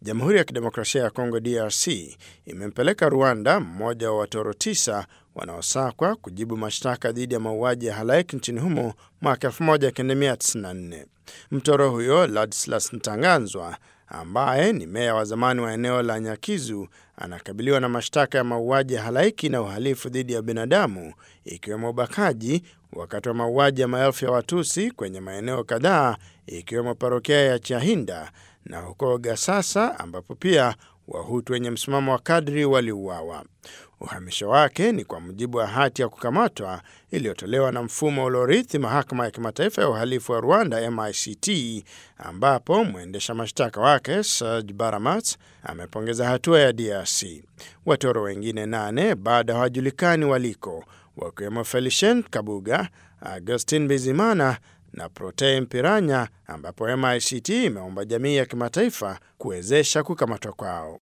Jamhuri ya Kidemokrasia ya Kongo DRC imempeleka Rwanda mmoja wa watoro tisa wanaosakwa kujibu mashtaka dhidi ya mauaji ya halaiki nchini humo mwaka 1994. Mtoro huyo Ladislas Ntanganzwa ambaye ni meya wa zamani wa eneo la Nyakizu anakabiliwa na mashtaka ya mauaji ya halaiki na uhalifu dhidi ya binadamu ikiwemo ubakaji wakati wa mauaji ya maelfu ya Watusi kwenye maeneo kadhaa ikiwemo parokia ya Chahinda na huko Gasasa ambapo pia Wahutu wenye msimamo wa kadri waliuawa. Uhamisho wake ni kwa mujibu wa hati ya kukamatwa iliyotolewa na mfumo uliorithi mahakama ya kimataifa ya uhalifu wa Rwanda MICT, ambapo mwendesha mashtaka wake Serge Baramat amepongeza hatua ya DRC. Watoro wengine nane bado hawajulikani waliko, wakiwemo Felicien Kabuga, Augustin Bizimana na Protais Mpiranya, ambapo MICT imeomba jamii ya kimataifa kuwezesha kukamatwa kwao.